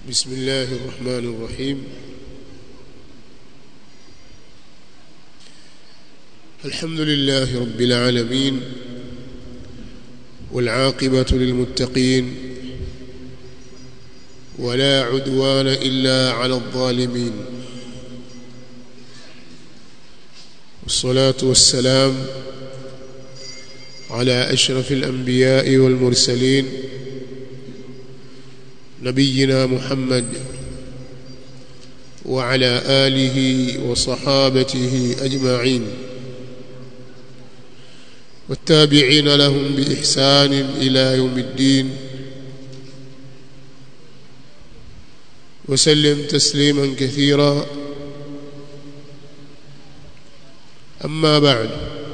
بسم الله الرحمن الرحيم الحمد لله رب العالمين والعاقبة للمتقين ولا عدوان إلا على الظالمين والصلاة والسلام على أشرف الأنبياء والمرسلين نبينا محمد وعلى آله وصحابته أجمعين والتابعين لهم بإحسان إلى يوم الدين وسلم تسليما كثيرا أما بعد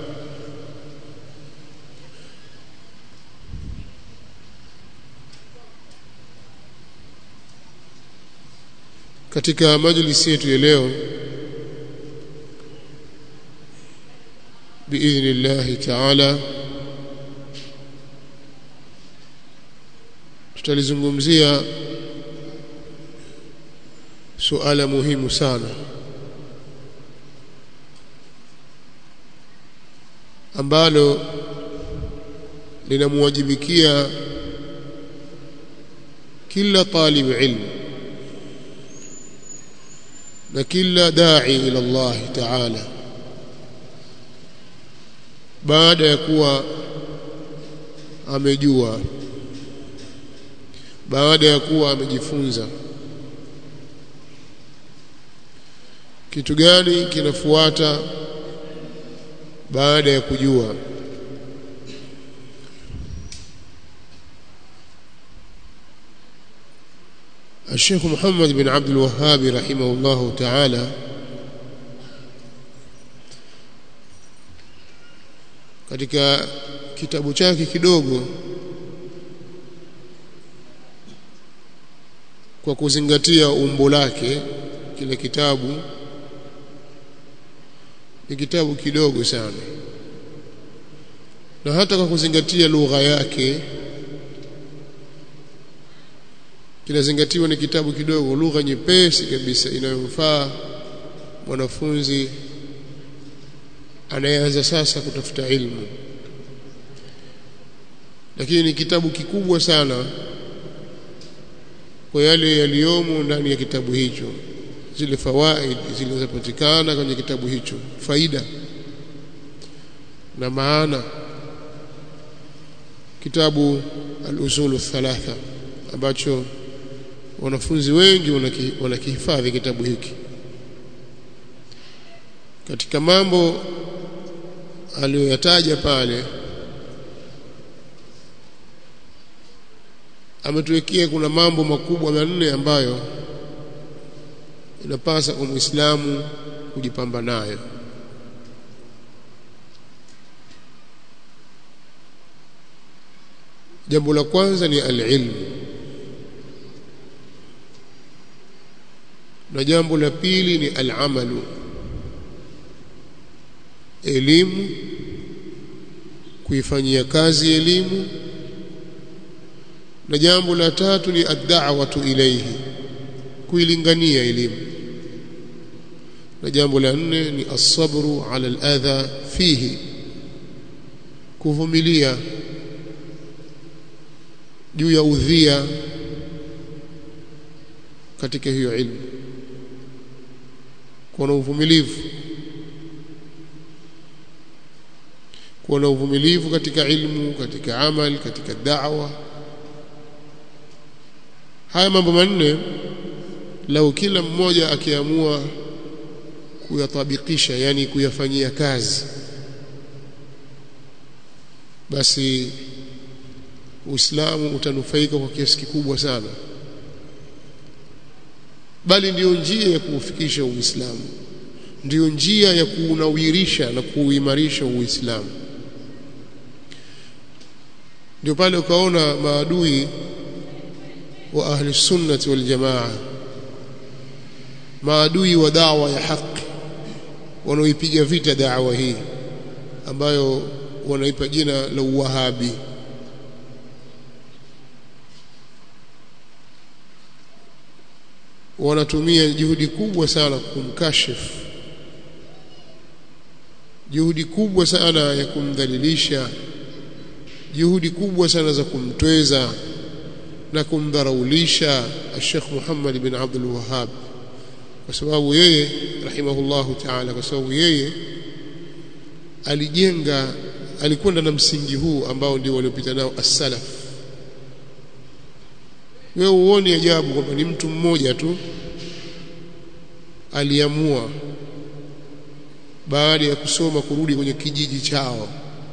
katika majlisi yetu ya leo biidhnillahi taala tutalizungumzia suala muhimu sana ambalo linamwajibikia kila talib ilmu na kila dai ila Allah Taala baada ya kuwa amejua baada ya kuwa amejifunza kitu gani kinafuata baada ya kujua الشيخ محمد بن عبد الوهاب رحمه الله تعالى katika kitabu chake kidogo kwa kuzingatia umbo lake kile kitabu ni kitabu kidogo sana na hata kwa kuzingatia lugha yake kinazingatiwa ni kitabu kidogo lugha nyepesi kabisa inayomfaa mwanafunzi anayeanza sasa kutafuta ilmu lakini ni kitabu kikubwa sana kwa yale yaliyomo ndani ya kitabu hicho zile fawaid zilizopatikana kwenye kitabu hicho faida na maana kitabu al-usulu thalatha ambacho wanafunzi wengi wanakihifadhi kitabu hiki katika mambo aliyoyataja pale ametuwekea kuna mambo makubwa manne ambayo inapasa kwa Muislamu kujipamba nayo jambo la kwanza ni al-ilmu na jambo la pili ni al-amalu elimu kuifanyia kazi elimu na jambo la tatu ni ad-da'watu ilayhi kuilingania elimu na jambo la nne ni as-sabru 'ala al-adha fihi kuvumilia juu ya udhia katika hiyo ilmu kuwa na uvumilivu kuwa na uvumilivu katika ilmu katika amal katika da'wa haya mambo manne lau kila mmoja akiamua kuyatabikisha yani kuyafanyia kazi basi Uislamu utanufaika kwa kiasi kikubwa sana bali ndiyo njia ya kuufikisha Uislamu ndiyo njia ya kuunawirisha na kuuimarisha Uislamu ndio pale ukaona maadui wa ahli sunnati wal jamaa maadui wa dawa ya haki wanaoipiga vita dawa hii ambayo wanaipa jina la uwahabi wanatumia juhudi kubwa sana kumkashifu juhudi kubwa sana ya kumdhalilisha juhudi kubwa sana za kumtweza na kumdharaulisha Sheikh Muhammad bin Abdul Wahhab kwa sababu yeye rahimahullahu ta'ala kwa sababu yeye alijenga alikwenda na msingi huu ambao ndio waliopita nao as-salaf wewe uone ajabu kwamba ni mtu mmoja tu aliamua baada ya kusoma kurudi kwenye kijiji chao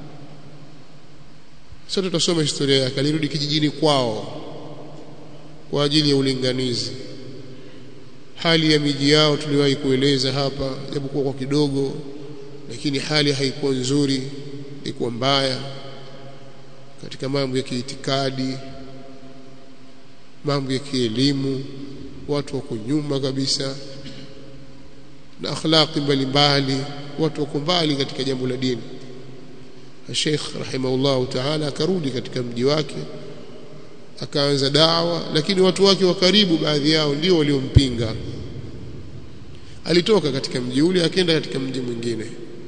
sasa tutasoma historia yake alirudi kijijini kwao kwa ajili ya ulinganizi hali ya miji yao tuliwahi kueleza hapa japokuwa kwa kidogo lakini hali haikuwa nzuri ilikuwa mbaya katika mambo ya kiitikadi mambo ya kielimu watu wako nyuma kabisa na akhlaqi mbalimbali watu wako mbali katika jambo la dini Sheikh rahimahullahu ta'ala akarudi katika mji wake akaanza dawa lakini watu wake wa karibu baadhi yao ndio waliompinga alitoka katika mji ule akaenda katika mji mwingine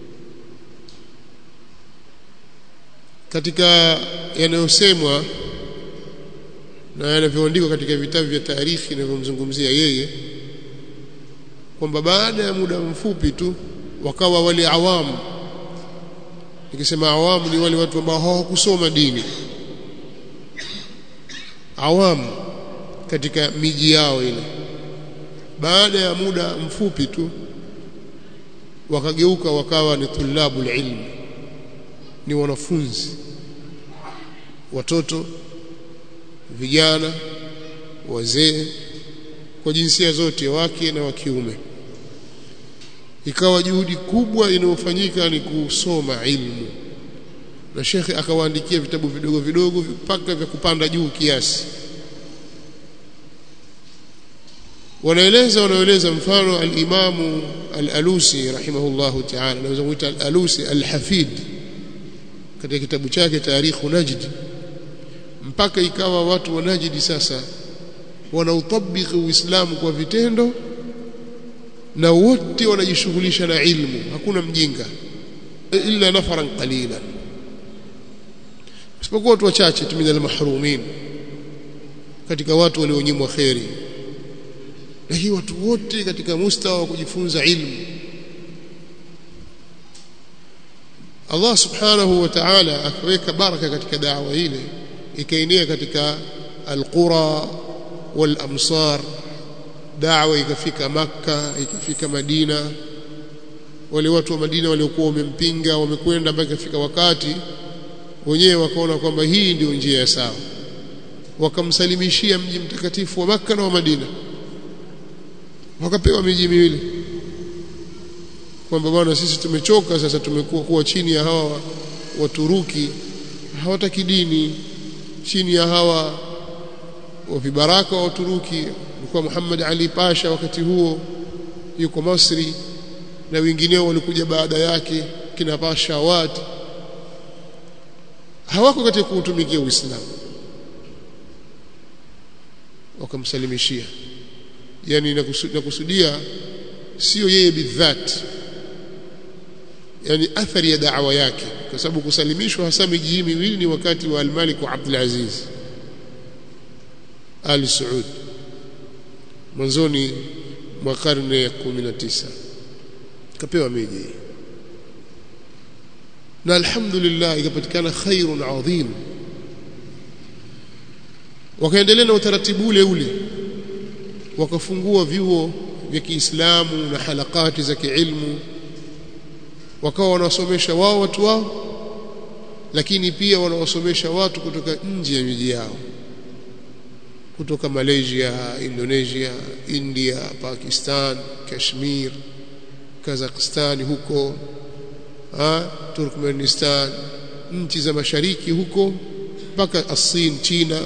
katika yanayosemwa na yanavyoandikwa katika vitabu vya taarikhi vinavyomzungumzia yeye kwamba baada ya muda mfupi tu wakawa wale awamu nikisema awamu ni wale watu ambao hawakusoma dini awamu katika miji yao ile baada ya muda mfupi tu wakageuka wakawa ni tulabul ilmi ni wanafunzi watoto vijana wazee kwa jinsia zote wake na wa kiume ikawa juhudi kubwa inayofanyika ni kusoma ilmu na shekhe akawaandikia vitabu vidogo vidogo mpaka vya kupanda juu kiasi wanaeleza wanaeleza mfano al-Imamu al-Alusi rahimahullahu ta'ala naweza kuita al-Alusi al-Hafid katika kitabu chake Tarikhu Najd mpaka ikawa watu wa Najd sasa wanautabiki Uislamu kwa vitendo na wote wanajishughulisha na ilmu hakuna mjinga illa nafaran qalilan isipokuwa watu wachache tu minal mahrumin katika watu walionyimwa kheri na hii watu wote katika mustawa wa kujifunza ilmu Allah subhanahu wa ta'ala akaweka baraka katika da'wa ile ikaenea katika alqura wal amsar da'wa ikafika makka ikafika madina wale watu wa madina waliokuwa wamempinga wamekwenda mpaka ikafika wakati wenyewe wakaona kwamba hii ndio njia ya sawa wakamsalimishia mji mtakatifu wa makka na wa madina wakapewa miji miwili kwamba bwana sisi tumechoka sasa tumekuwa kuwa chini ya hawa waturuki hawataki dini chini ya hawa wa vibaraka wa Uturuki alikuwa Muhammad Ali Pasha wakati huo yuko Masri na wengineo walikuja baada yake kina Pasha Awad hawako katika kuutumikia Uislamu wakamsalimishia yani nakusudia sio yeye bidhat yani athari ya da'wa yake kwa sababu kusalimishwa hasa miji hii miwili ni wakati wa al-Malik wa Abdul Aziz Ali Saud mwanzoni mwa karne ya 19 kapewa miji na alhamdulillah ikapatikana khairun adhim wakaendelea na utaratibu ule ule wakafungua vyuo vya Kiislamu na halakati za kiilmu wakawa wanawasomesha wao watu wao lakini pia wanawasomesha watu kutoka nje ya miji yao kutoka Malaysia, Indonesia, India, Pakistan, Kashmir, Kazakhstan huko ha, Turkmenistan, nchi za mashariki huko mpaka Asin, China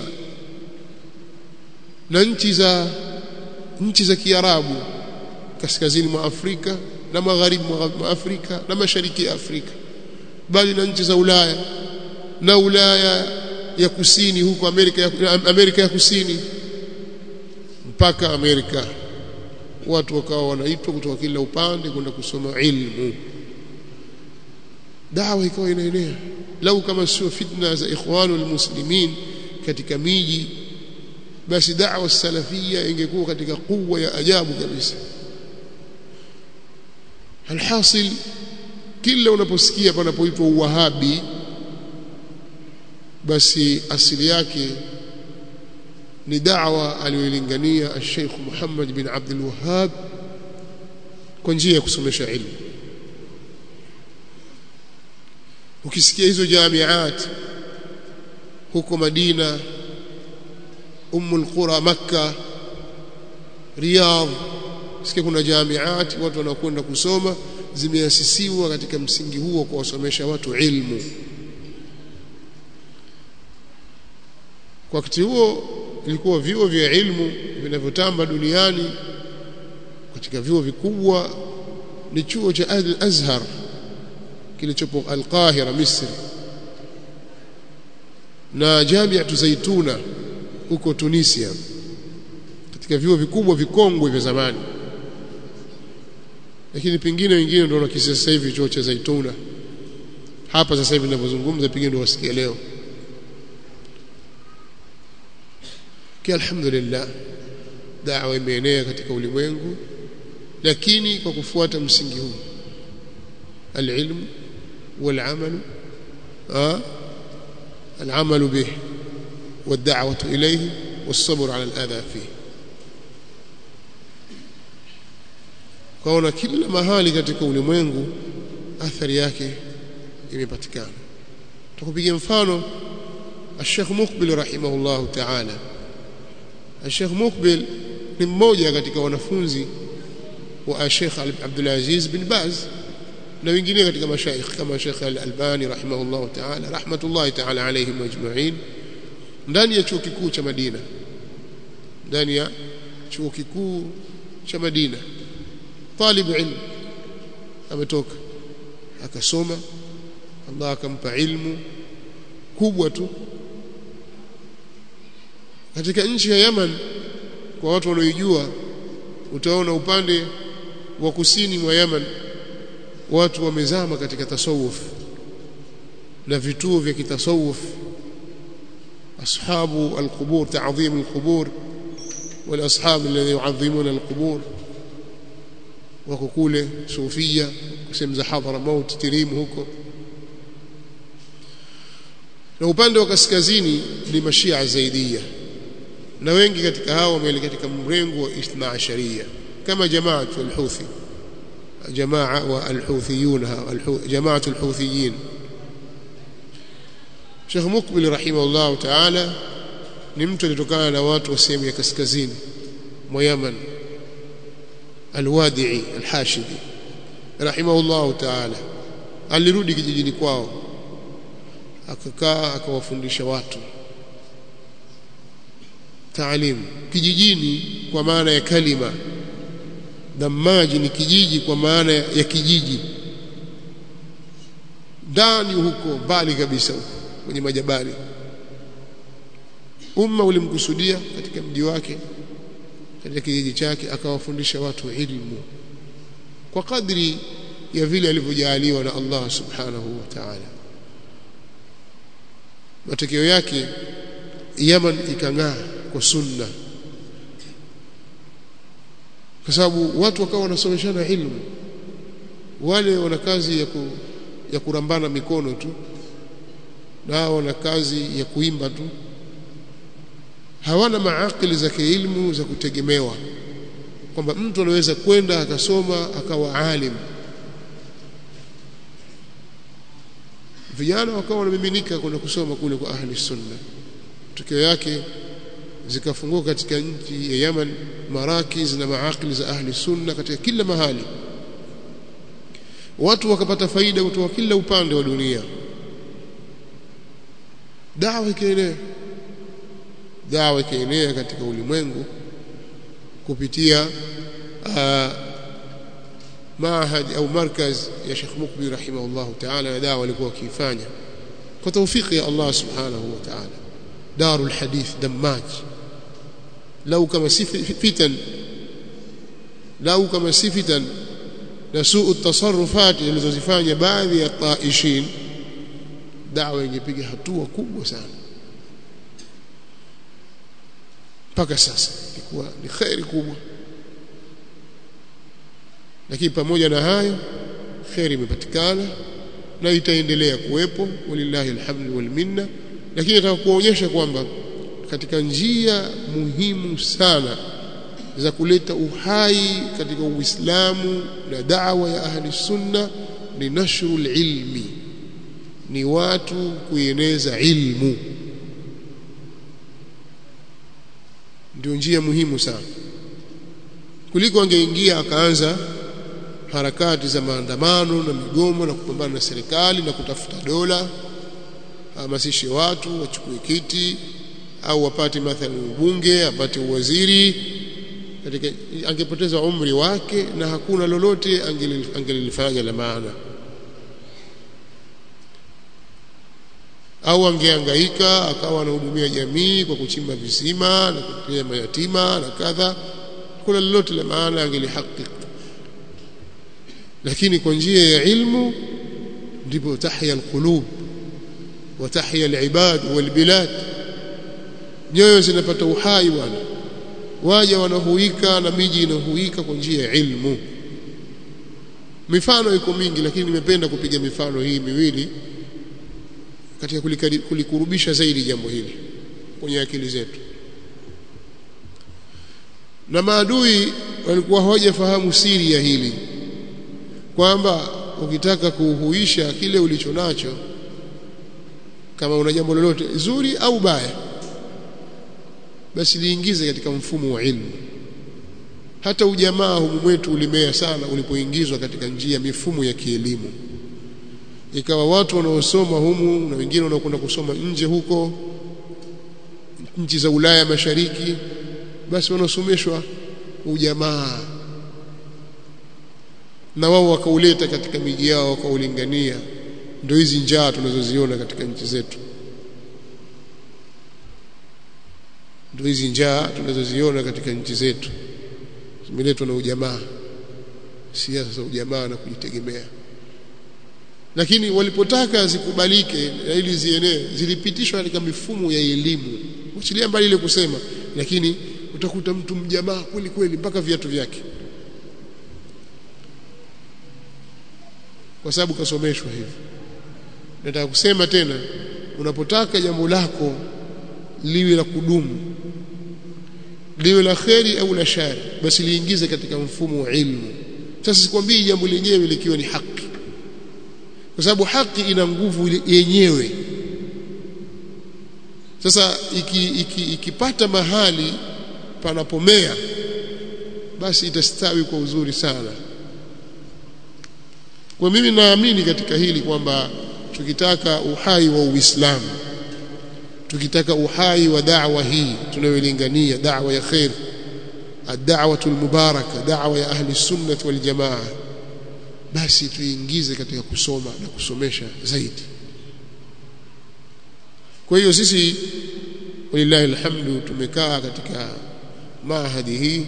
na nchi za nchi za Kiarabu kaskazini mwa Afrika na magharibi mwa Afrika na mashariki ya Afrika bali na nchi za Ulaya na Ulaya ya kusini huko Amerika ya, Amerika ya kusini mpaka Amerika watu wakawa wanaitwa kutoka kila upande kwenda kusoma ilmu dawa ikawa inaenea lau kama sio fitna za ikhwanul muslimin katika miji basi da'wa salafia ingekuwa katika kuwa ya ajabu kabisa alhasil kila unaposikia panapoitwa uwahabi basi asili yake ni da'wa aliyoilingania Sheikh Muhammad bin Abdul Wahhab kwa njia ya kusomesha ilmu ukisikia hizo jamiat huko Madina Ummul Qura Makka Riyadh sikia kuna jamiat watu wanakwenda kusoma zimeasisiwa katika msingi huo kwa wasomesha watu ilmu kwa wakati huo ilikuwa vyuo vya ilmu vinavyotamba duniani katika vyuo vikubwa ni chuo cha Al-Azhar kilichopo Al-Qahira Misri na Jamiatu Zaituna huko Tunisia katika vyuo vikubwa vikongwe vya zamani lakini pengine wengine ndio wanakisia sasa hivi chuo cha Zaituna hapa sasa hivi ninavyozungumza pengine ndio wasikia leo kia alhamdulillah da'wa imeenea katika ulimwengu lakini kwa kufuata msingi huu العلم والعمل آه العمل به والدعوة إليه والصبر على الأذى فيه kwaona kila mahali katika ulimwengu athari yake imepatikana tukupigia mfano Sheikh Mukbil rahimahullah ta'ala Sheikh Mukbil ni mmoja katika wanafunzi wa Sheikh Abdul Aziz bin Baz na wengine katika mashaikh kama Sheikh Al-Albani rahimahullah ta'ala rahmatullahi ta'ala alayhim ajma'in ndani ya chuo kikuu cha Madina ndani ya chuo kikuu cha Madina talib ilmu ametoka akasoma Allah akampa ilmu kubwa tu katika nchi ya Yaman kwa watu wanaoijua utaona upande wa kusini mwa Yaman watu wamezama katika tasawuf na vituo vya kitasawuf ashabu alqubur ta'dhim alqubur والاصحاب الذين يعظمون القبور wako kule sufia sehemu za hadhara maut tirim huko na upande wa kaskazini ni mashia zaidia na wengi katika hao wameelekea katika mrengo wa ithna asharia kama jamaa al-Houthi jamaa wa al-Houthiyun jamaa al-Houthiyin Sheikh Mukbil rahimahullah ta'ala ni mtu alitokana na watu wa sehemu ya kaskazini mwa Yaman Al-Wadi'i Al-Hashidi rahimahullah ta'ala alirudi kijijini kwao akakaa akawafundisha watu taalim kijijini kwa maana ya kalima Damaji ni kijiji kwa maana ya kijiji ndani huko mbali kabisa huko kwenye majabali umma ulimkusudia katika mji wake katika kijiji chake akawafundisha watu ilmu kwa kadri ya vile alivyojaaliwa na Allah subhanahu wa ta'ala matokeo yake Yaman ikang'aa kwa sunna kwa sababu watu wakawa wanasomeshana ilmu wale wana kazi ya, ku, ya kurambana mikono tu na wana kazi ya kuimba tu hawana maakili za kiilmu za kutegemewa kwamba mtu anaweza kwenda akasoma akawa alim vijana wakawa wanamiminika kwenda kusoma kule kwa ahli sunna tukio yake zikafunguka katika nchi ya Yaman marakiz na maakili za ahli sunna katika kila mahali watu wakapata faida kutoka kila upande wa dunia dawa ikaenea dawa ikaenea katika ulimwengu kupitia uh, maahad au markaz ya Sheikh Mukbil rahimahullah ta'ala na dawa alikuwa akifanya kwa tawfiki ya Allah subhanahu wa ta'ala darul hadith dammaj lau kama si fitan lau kama si fitan na suu tasarufati zilizozifanya baadhi ya taishin dawa ingepiga hatua kubwa sana mpaka sasa ilikuwa ni khairi kubwa lakini pamoja na hayo khairi imepatikana na itaendelea kuwepo walillahi alhamdu wal minna lakini nataka kuonyesha kwamba katika njia muhimu sana za kuleta uhai katika Uislamu na da'wa ya ahli sunna ni nashrul ilmi ni watu kueneza ilmu ndio njia muhimu sana kuliko angeingia akaanza harakati za maandamano na migomo na kupambana na serikali na kutafuta dola hamasishe watu wachukue kiti au wapate mathalan ubunge apate uwaziri katika angepoteza umri wake na hakuna lolote angelilifanya la maana au angehangaika akawa anahudumia jamii kwa kuchimba visima na kutia mayatima na kadha kuna lolote la maana angelihakiki lakini kwa njia ya ilmu ndipo tahya alqulub wa tahya alibad walbilad nyoyo zinapata uhai bwana waja wanahuika na miji inahuika kwa njia ya ilmu mifano iko mingi lakini nimependa kupiga mifano hii miwili katika kulikurubisha zaidi jambo hili kwenye akili zetu na maadui walikuwa hawajafahamu siri ya hili kwamba ukitaka kuhuisha kile ulicho nacho kama una jambo lolote zuri au baya basi liingize katika mfumo wa ilmu hata ujamaa humu mwetu ulimea sana ulipoingizwa katika njia mifumo ya kielimu ikawa watu wanaosoma humu na wengine wanaokwenda kusoma nje huko nchi za Ulaya Mashariki basi wanasomeshwa ujamaa na wao wakauleta katika miji yao wakaulingania ndio hizi njaa tunazoziona katika nchi zetu ndio hizi njaa tunazoziona katika nchi zetu zimeletwa na ujamaa siasa za ujamaa na kujitegemea lakini walipotaka zikubalike ili zienee zilipitishwa katika mifumo ya elimu uchilia mbali ile kusema lakini utakuta mtu mjamaa kweli kweli mpaka viatu vyake kwa sababu kasomeshwa hivi nataka kusema tena unapotaka jambo lako liwe la kudumu liwe la kheri au la shari basi liingize katika mfumo wa ilmu sasa sikwambii jambo lenyewe likiwa ni haki kwa sababu haki ina nguvu yenyewe sasa ikipata iki, iki mahali panapomea basi itastawi kwa uzuri sana kwa mimi naamini katika hili kwamba tukitaka uhai wa Uislamu tukitaka uhai wa da'wa hii tunayolingania da'wa ya khair ad-da'wah al-mubaraka da'wa ya ahli sunnah wal jamaa basi tuingize katika kusoma na kusomesha zaidi kwa hiyo sisi walillahi alhamdu tumekaa katika mahadi hii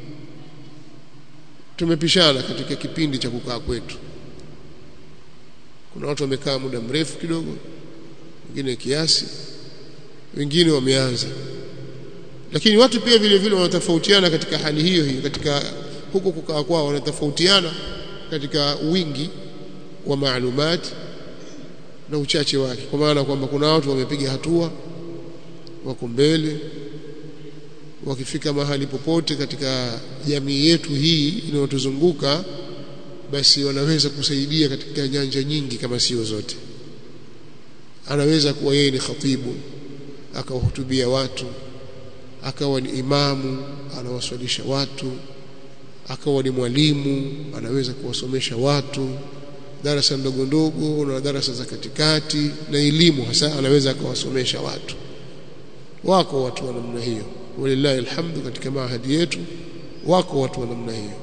tumepishana katika kipindi cha kukaa kwetu kuna watu wamekaa muda mrefu kidogo wengine kiasi wengine wameanza lakini watu pia vile vile wanatofautiana katika hali hiyo hiyo katika huko kukaa kwao wanatofautiana katika wingi wa maalumati na uchache wake kwa maana kwamba kuna watu wamepiga hatua wako mbele wakifika mahali popote katika jamii yetu hii inayotuzunguka basi wanaweza kusaidia katika nyanja nyingi kama sio zote anaweza kuwa yeye ni khatibu akawahutubia watu akawa ni imamu anawaswalisha watu akawa ni mwalimu anaweza kuwasomesha watu darasa ndogo ndogo na darasa za katikati na elimu hasa anaweza akawasomesha watu wako watu wa namna hiyo walillahi alhamdu katika mahadi yetu wako watu wa namna hiyo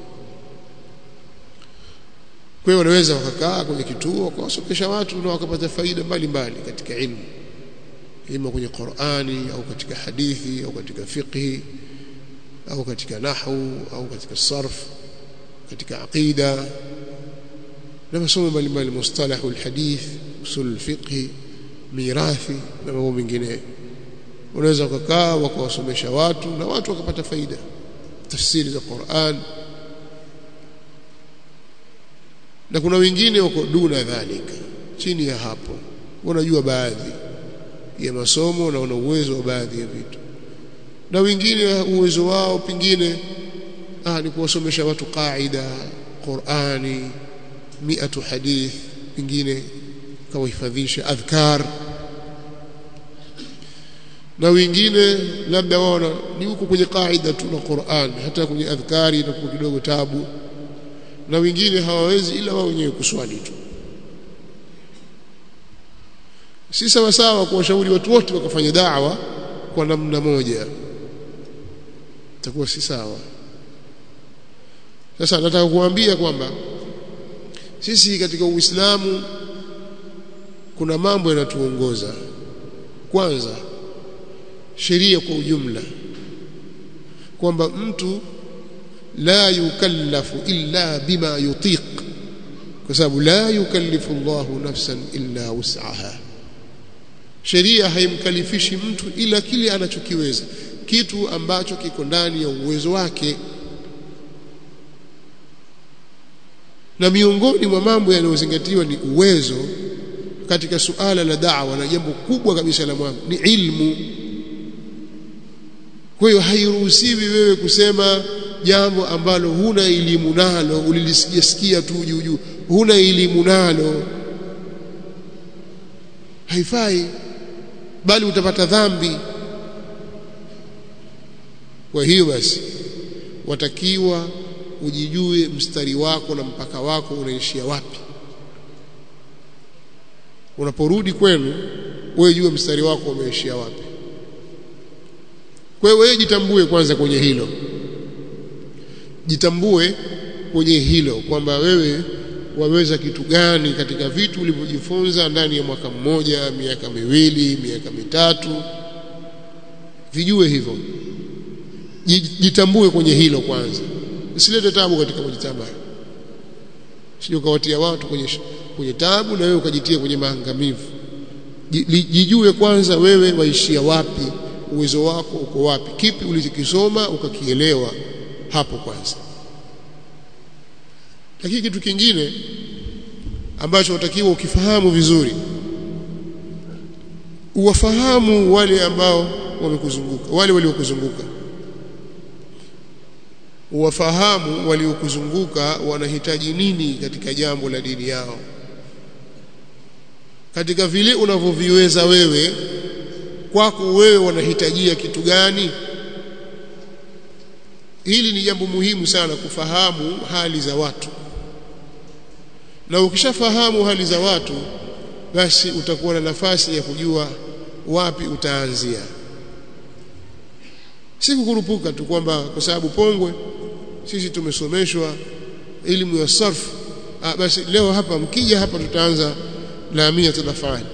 kwa hiyo wanaweza wakakaa kwenye kituo wakawasomesha watu na wakapata faida mbalimbali katika ilmu ima kwenye Qur'ani au katika hadithi au katika fiqhi au katika nahwu au katika sarf katika aqida na masomo mbalimbali mustalahu alhadith usul alfiqh mirathi na mambo mengine unaweza kukaa wakawasomesha watu na watu wakapata faida tafsiri za Qur'an na kuna wengine wako duna dhalika chini ya hapo wanajua baadhi ya masomo na wana uwezo wa baadhi ya vitu na wengine uwezo wao pengine ah ni kuwasomesha watu qaida Qur'ani miatu hadith pengine kawahifadhisha adhkar na wengine labda waona ni huko kwenye qaida tu na Qur'an hata kwenye adhkari na kwa kidogo tabu na wengine hawawezi ila wao wenyewe kuswali tu si sawa sawa kuwashauri watu wote wakafanya da'wa kwa namna moja itakuwa si sawa sasa nataka kuambia kwamba sisi katika Uislamu kuna mambo yanatuongoza kwanza sheria kwa ujumla kwamba mtu la yukallafu illa bima yutiq kwa sababu la yukallifu Allahu nafsan illa wus'aha sheria haimkalifishi mtu ila kile anachokiweza kitu ambacho kiko ndani ya uwezo wake na miongoni mwa mambo yanayozingatiwa ni uwezo katika suala la da'wa na jambo kubwa kabisa la mwanzo ni ilmu kwa hiyo hairuhusiwi wewe kusema jambo ambalo huna elimu nalo ulilisikia tu juu juu huna elimu nalo haifai bali utapata dhambi kwa hiyo basi watakiwa ujijue mstari wako na mpaka wako unaishia wapi unaporudi kwenu wewe jua mstari wako umeishia wapi kwa hiyo wewe jitambue kwanza kwenye hilo jitambue kwenye hilo kwamba wewe waweza kitu gani katika vitu ulivyojifunza ndani ya mwaka mmoja miaka miwili miaka mitatu vijue hivyo jitambue kwenye hilo kwanza usilete tabu katika kujitambua sio ukawatia watu kwenye kwenye tabu na wewe ukajitia kwenye maangamivu jijue kwanza wewe waishia wapi uwezo wako uko wapi kipi ulichokisoma ukakielewa hapo kwanza lakini kitu kingine ambacho utakiwa ukifahamu vizuri uwafahamu wale ambao wamekuzunguka wale waliokuzunguka uwafahamu waliokuzunguka wanahitaji nini katika jambo la dini yao katika vile unavyoviweza wewe kwako wewe wanahitajia kitu gani hili ni jambo muhimu sana kufahamu hali za watu na ukishafahamu hali za watu basi utakuwa na nafasi ya kujua wapi utaanzia si kukurupuka tu kwamba kwa sababu Pongwe sisi tumesomeshwa elimu ya sarf ah, basi leo hapa mkija hapa tutaanza laamia tunafanya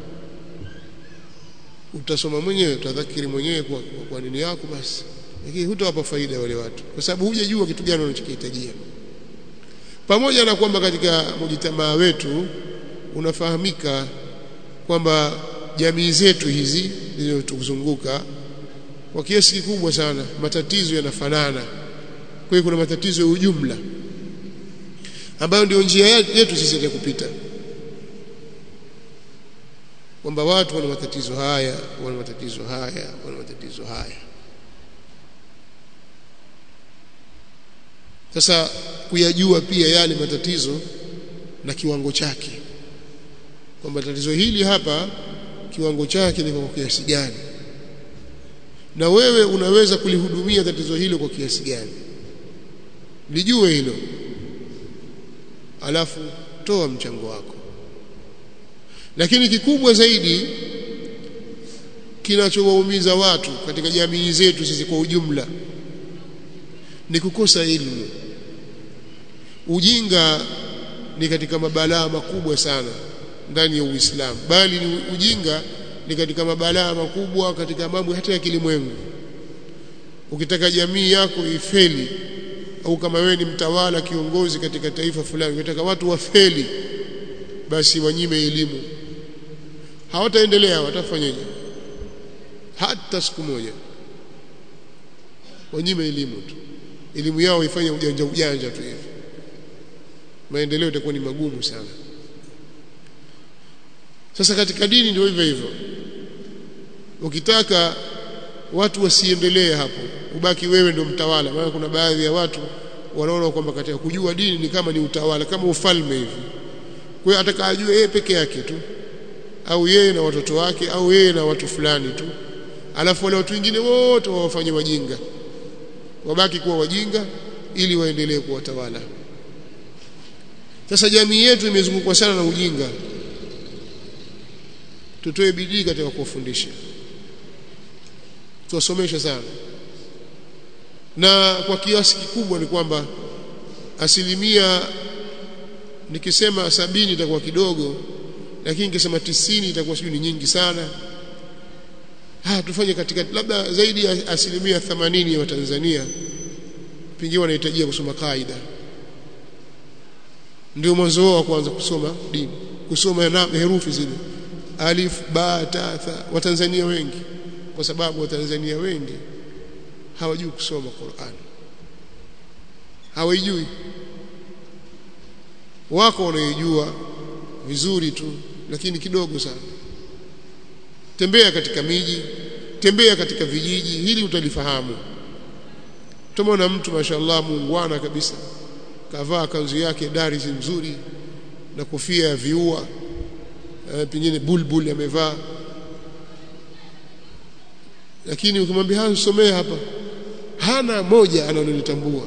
utasoma mwenyewe utadhakiri mwenyewe kwa, kwa, kwa nini yako basi lakini hutawapa faida wale watu kwa sababu hujajua kitu gani unachokihitajia pamoja na kwamba katika mujitamaa wetu unafahamika kwamba jamii zetu hizi zilizotuzunguka kwa kiasi kikubwa sana matatizo yanafanana kwa hiyo kuna matatizo ya ujumla ambayo ndio njia yetu sisi ya kupita kwamba watu wana matatizo haya wana matatizo haya wana matatizo haya sasa kuyajua pia yale matatizo na kiwango chake kwamba tatizo hili hapa kiwango chake ni kwa kiasi gani na wewe unaweza kulihudumia tatizo hilo kwa kiasi gani lijue hilo alafu toa mchango wako lakini kikubwa zaidi kinachowaumiza watu katika jamii zetu sisi kwa ujumla ni kukosa elimu ujinga ni katika mabalaa makubwa sana ndani ya Uislamu bali ni ujinga ni katika mabalaa makubwa katika mambo hata ya kilimwengu ukitaka jamii yako ifeli au kama wewe ni mtawala kiongozi katika taifa fulani unataka watu wafeli basi wanyime elimu hawataendelea watafanyaje hata siku moja wanyime elimu tu elimu yao ifanye ujanja ujanja tu hivi maendeleo itakuwa ni magumu sana sasa katika dini ndio hivyo hivyo ukitaka watu wasiendelee hapo ubaki wewe ndio mtawala maana kuna baadhi ya watu wanaona kwamba katika kujua dini ni kama ni utawala kama ufalme hivi kwa hiyo ataka ajue yeye peke yake tu au yeye na watoto wake au yeye na watu fulani tu alafu wale watu wengine wote wawafanye wajinga wabaki kuwa wajinga ili waendelee kuwatawala sasa jamii yetu imezungukwa sana na ujinga tutoe bidii katika kuwafundisha tuwasomeshe sana na kwa kiasi kikubwa ni kwamba asilimia nikisema sabini itakuwa kidogo lakini nikisema tisini itakuwa sijui ni nyingi sana ha tufanye katika labda zaidi ya asilimia themanini ya Watanzania pengine wanahitajia kusoma kaida ndio mwanzo wao wa kuanza kusoma dini kusoma na herufi zile alif ba ta tha watanzania wengi kwa sababu watanzania wengi hawajui kusoma Qur'an hawajui wako wanaijua vizuri tu lakini kidogo sana tembea katika miji tembea katika vijiji hili utalifahamu tumeona mtu mashallah muungwana kabisa kavaa kanzu yake darisi nzuri na kofia ya viua e, pengine bulbul amevaa lakini ukimwambia hansomee hapa hana moja analolitambua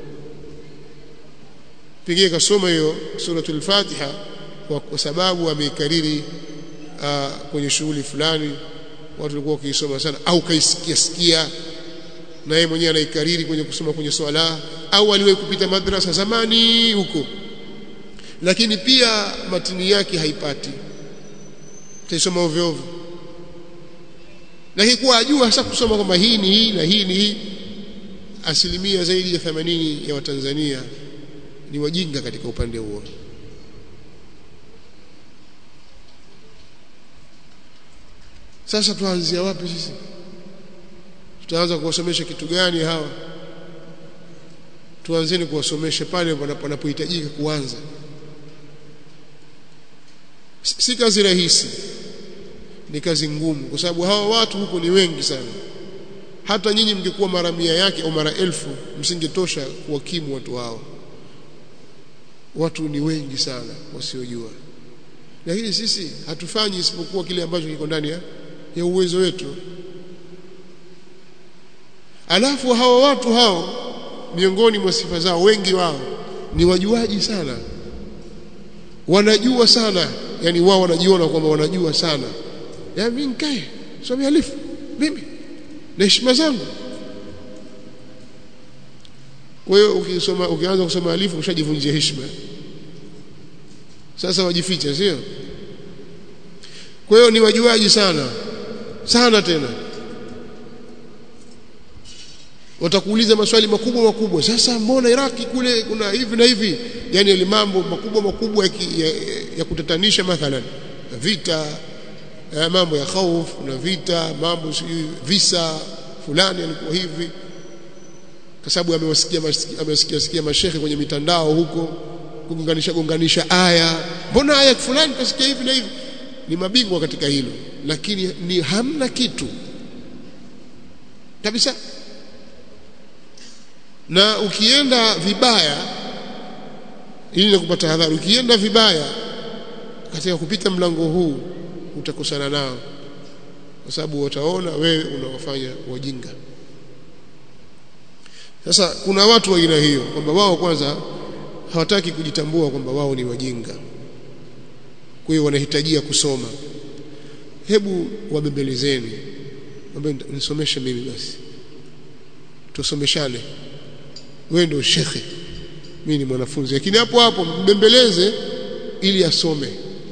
pengine kasoma hiyo suratul Fatiha kwa, kwa sababu ameikariri uh, kwenye shughuli fulani watu walikuwa wakiisoma sana au kaisikia sikia na yeye mwenyewe anaikariri kwenye kusoma kwenye swala au aliwahi kupita madrasa zamani huko lakini pia matini yake haipati taisoma ovyo ovyo lakini kuwa ajua hasa kusoma kwamba hii ni hii na hii ni hii asilimia zaidi ya 80 ya Watanzania ni wajinga katika upande huo sasa tuanzia wapi sisi tutaanza kuwasomesha kitu gani hawa tuanzeni kuwasomesha pale panapohitajika kuanza si kazi rahisi ni kazi ngumu kwa sababu hawa watu huko ni wengi sana hata nyinyi mngekuwa mara mia yake au mara elfu msingetosha kuwakimu watu hao watu ni wengi sana wasiojua lakini sisi hatufanyi isipokuwa kile ambacho kiko ndani ya, ya uwezo wetu alafu hawa watu hao miongoni mwa sifa zao wengi wao ni wajuaji sana wanajua sana yani wao wanajiona kwamba wanajua sana ya mimi nikae somi alifu mimi na heshima zangu kwa hiyo ukisoma ukianza kusoma alifu ushajivunjia heshima sasa wajificha sio kwa hiyo ni wajuaji sana sana tena watakuuliza maswali makubwa makubwa sasa mbona Iraki kule kuna hivi na hivi yani ile mambo makubwa makubwa ya, ya, ya kutatanisha mathalan vita ya mambo ya khaufu na vita mambo visa fulani alikuwa hivi kwa sababu amewasikia amesikia sikia mashehe kwenye mitandao huko kugonganisha gonganisha aya mbona aya fulani kasikia hivi na hivi ni mabingwa katika hilo lakini ni hamna kitu kabisa na ukienda vibaya ili kupata hadhari ukienda vibaya katika kupita mlango huu utakosana nao kwa sababu wataona wewe unawafanya wajinga sasa kuna watu wa aina hiyo kwamba wao kwanza hawataki kujitambua kwamba wao ni wajinga kwa hiyo wanahitajia kusoma hebu wabembelezeni mwambie nisomeshe mimi basi tusomeshane wewe ndio shekhe mimi ni mwanafunzi lakini hapo hapo mbembeleze ili asome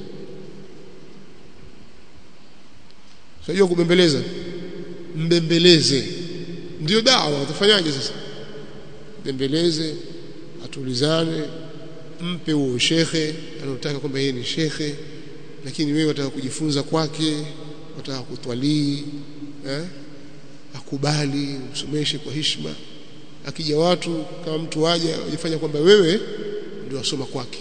Unajua kubembeleza mbembeleze ndio dawa utafanyaje sasa mbembeleze atulizane mpe huo shekhe anataka kwamba yeye ni shekhe lakini wewe wataka kujifunza kwake wataka kutwalii eh akubali umsomeshe kwa heshima akija watu kama mtu waje ajifanya kwamba wewe ndio wasoma kwake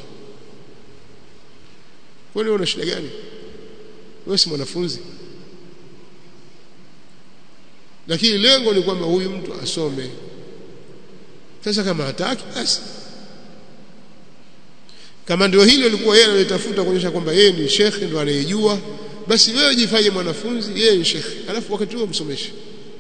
kwani una shida gani wewe si mwanafunzi lakini lengo ni kwamba huyu mtu asome sasa kama hataki basi kama ndio hilo lilikuwa yeye analitafuta kuonyesha kwamba yeye ni shekhe ndio anayejua basi wewe jifanye mwanafunzi yeye ni shekhe alafu wakati huo msomeshe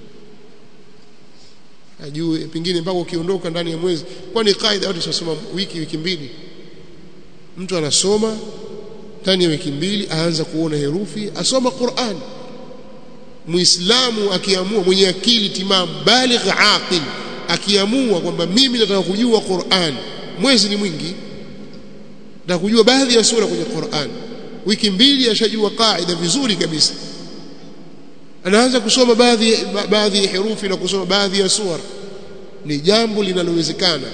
ajue pengine mpaka ukiondoka ndani ya mwezi kwani kaida watu wasoma wiki wiki mbili mtu anasoma ndani ya wiki mbili aanza kuona herufi asoma Qur'an muislamu akiamua mwenye akili timamu baligh aqil akiamua kwamba mimi nataka kujua Qur'an mwezi ni mwingi nataka kujua baadhi ya sura kwenye Qur'an wiki mbili ashajua kaida vizuri kabisa anaanza kusoma baadhi baadhi ya herufi na kusoma baadhi ya sura ni jambo linalowezekana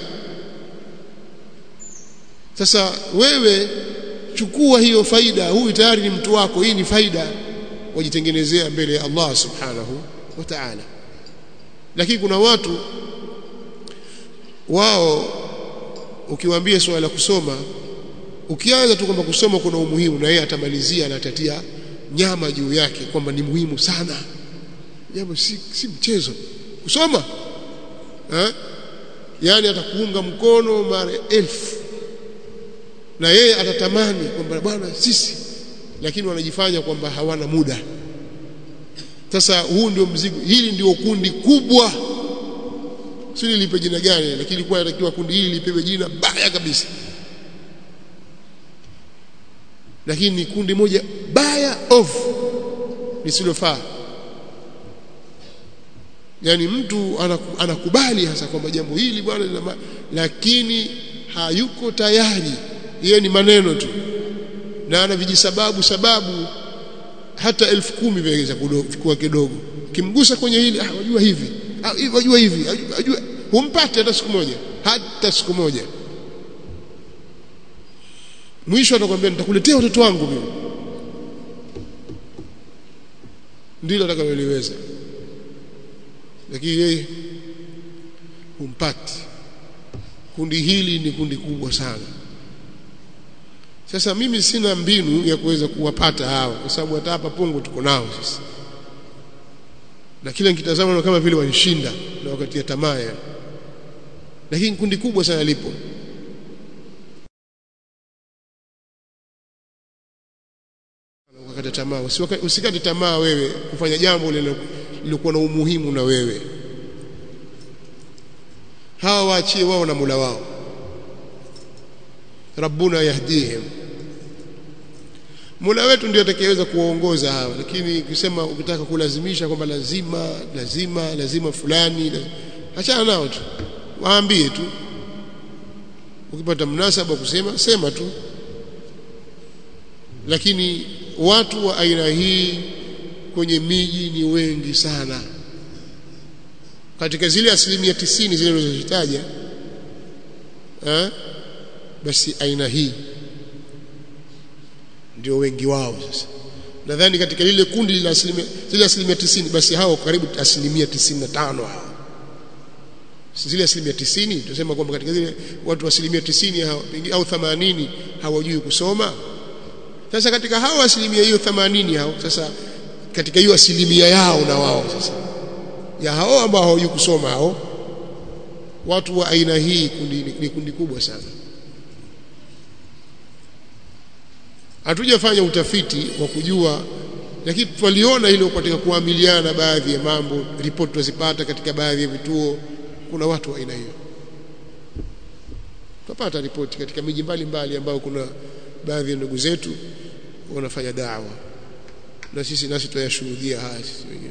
sasa wewe chukua hiyo faida huyu tayari ni mtu wako hii ni faida wajitengenezea mbele ya Allah subhanahu wa ta'ala lakini kuna watu wao ukiwaambia swala la kusoma ukianza tu kwamba kusoma kuna umuhimu na yeye atamalizia na atatia nyama juu yake kwamba ni muhimu sana jambo si, si mchezo kusoma eh yani atakuunga mkono mara elfu na yeye atatamani kwamba bwana sisi lakini wanajifanya kwamba hawana muda sasa huu ndio mzigo hili ndio kundi kubwa si lipe jina gani lakini ilikuwa inatakiwa kundi hili lipewe jina baya kabisa lakini ni kundi moja baya off lisilofaa yani mtu anakubali hasa kwamba jambo hili bwana lakini hayuko tayari yeye ni maneno tu na ana vijisababu sababu hata elfu kumi vinaweza kuwa kidogo kimgusa kwenye hili ah wajua hivi ah wajua hivi wajua humpate hata siku moja hata siku moja mwisho atakwambia nitakuletea watoto wangu mimi ndilo atakaloliweza lakini yeye humpati kundi hili ni kundi kubwa sana sasa mimi sina mbinu ya kuweza kuwapata hawa kwa sababu hata hapa Pongo tuko nao sasa na kila nikitazama kama vile wanishinda na wakati ya tamaa yani lakini kundi kubwa sana lipo ukakata tamaa usikate tamaa wewe kufanya jambo lilokuwa na umuhimu na wewe hawa waachie wao na Mola wao rabbuna yahdihim Mola wetu ndiye atakayeweza kuwaongoza hawa lakini ukisema ukitaka kulazimisha kwamba lazima lazima lazima fulani lazima, achana nao tu waambie tu ukipata mnasaba kusema sema tu lakini watu wa aina hii kwenye miji ni wengi sana katika zile asilimia tisini zile nilizozitaja eh basi aina hii ndio wengi wao sasa nadhani katika lile kundi la asilimia zile asilimia tisini basi hao karibu asilimia tisini na tano hao zile asilimia tisini tunasema kwamba katika zile watu asilimia tisini au themanini hawajui kusoma sasa katika hao asilimia hiyo themanini hao sasa katika hiyo asilimia yao na wao sasa ya hao ambao hawajui kusoma hao watu wa aina hii kundi ni kundi kubwa sana hatujafanya utafiti wa kujua lakini twaliona hilo katika kuamiliana baadhi ya mambo ripoti tuzipata katika baadhi ya vituo kuna watu wa aina hiyo tupata ripoti katika miji mbalimbali ambayo kuna baadhi ya ndugu zetu wanafanya dawa na sisi nasi tuyashuhudia haya sisi wenyewe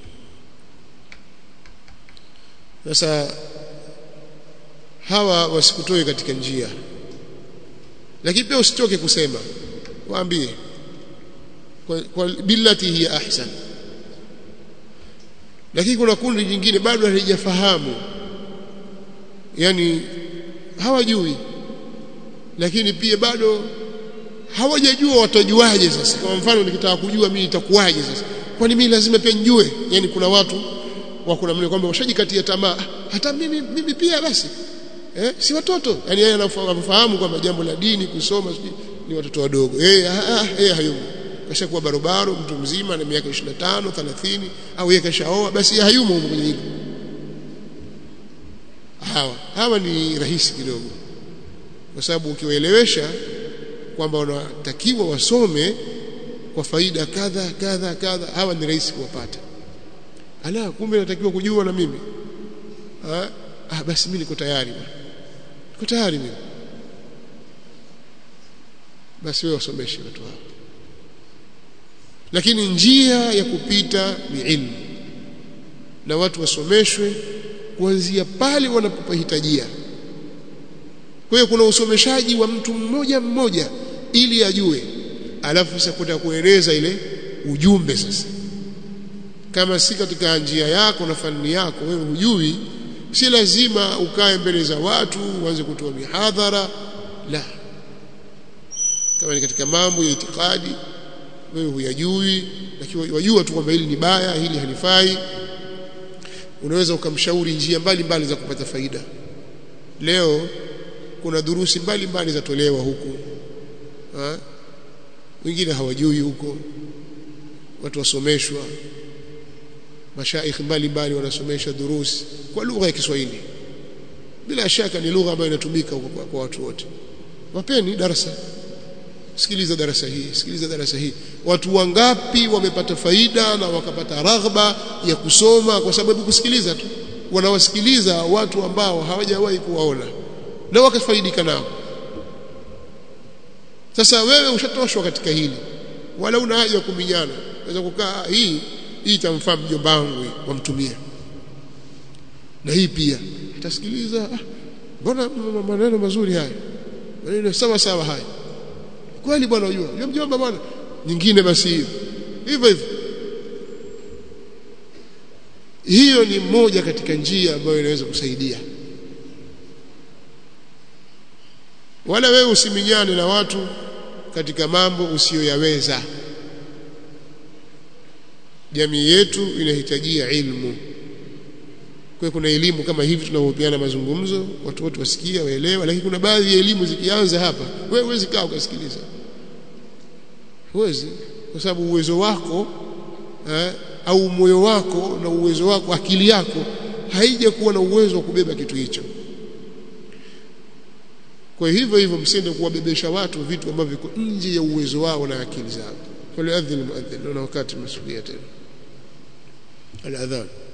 sasa hawa wasikutoe katika njia lakini pia usitoke kusema waambie kwa, kwa billati hiya ahsan lakini kuna kundi jingine bado halijafahamu yani hawajui lakini pia bado hawajajua watajuaje sasa kwa mfano nikitaka kujua mimi itakuwaje sasa kwani mimi lazima pia njue yani kuna watu wako namna kwamba washajikatia tamaa hata mimi mimi pia basi eh si watoto yani yeye anafahamu kwamba jambo la dini kusoma ni watoto wadogo yeye ah yeye hayumo kashakuwa barobaro mtu mzima na miaka 25 30 au yeye kashaoa basi yeye hayumo huko kwenye hilo hawa hawa ni rahisi kidogo kwa sababu ukiwaelewesha kwamba wanatakiwa wasome kwa faida kadha kadha kadha hawa ni rahisi kuwapata ala kumbe natakiwa kujua na mimi ah, ah basi mimi niko tayari bwana niko tayari mimi basi wewe wasomeshe watu hao lakini njia ya kupita ni ilmu na watu wasomeshwe kuanzia pale wanapopahitajia kwa hiyo kuna usomeshaji wa mtu mmoja mmoja ili ajue alafu sasa kwenda kueleza ile ujumbe sasa kama si katika njia yako na fani yako wewe hujui si lazima ukae mbele za watu uanze kutoa mihadhara la kama ni katika mambo ya itikadi wewe huyajui lakini wajua tu kwamba hili ni baya hili halifai unaweza ukamshauri njia mbalimbali za kupata faida leo kuna durusi mbalimbali zatolewa huku ha? wengine hawajui huko watu wasomeshwa mashaikh mbalimbali wanasomesha durusi kwa lugha ya Kiswahili bila shaka ni lugha ambayo inatumika huko kwa, kwa watu wote wapeni darasa sikiliza darasa hii sikiliza darasa hii watu wangapi wamepata faida na wakapata raghba ya kusoma kwa sababu kusikiliza tu wanawasikiliza watu ambao hawajawahi kuwaona na wakafaidika nao sasa wewe ushatoshwa katika hili wala una haja ya kuminyana unaweza kukaa hii hii itamfaa mjomba wangu wamtumia na hii pia atasikiliza mbona maneno mazuri haya maneno sawa sawa haya kweli bwana unajua yule mjomba bwana nyingine basi hiyo hivyo hivyo hiyo ni moja katika njia ambayo inaweza kusaidia wala wewe usiminyane na watu katika mambo usiyoyaweza jamii yetu inahitajia ilmu kwa kuna elimu kama hivi tunavyopeana mazungumzo watu wote wasikia waelewa lakini kuna baadhi ya elimu zikianza hapa wewe huwezi kaa ukasikiliza huwezi kwa sababu uwezo wako eh, au moyo wako na uwezo wako akili yako haija kuwa na uwezo wa kubeba kitu hicho kwa hivyo hivyo msiende kuwabebesha watu vitu ambavyo viko nje ya uwezo wao na akili zao فليؤذن المؤذن لنا وقت المسؤولية الأذان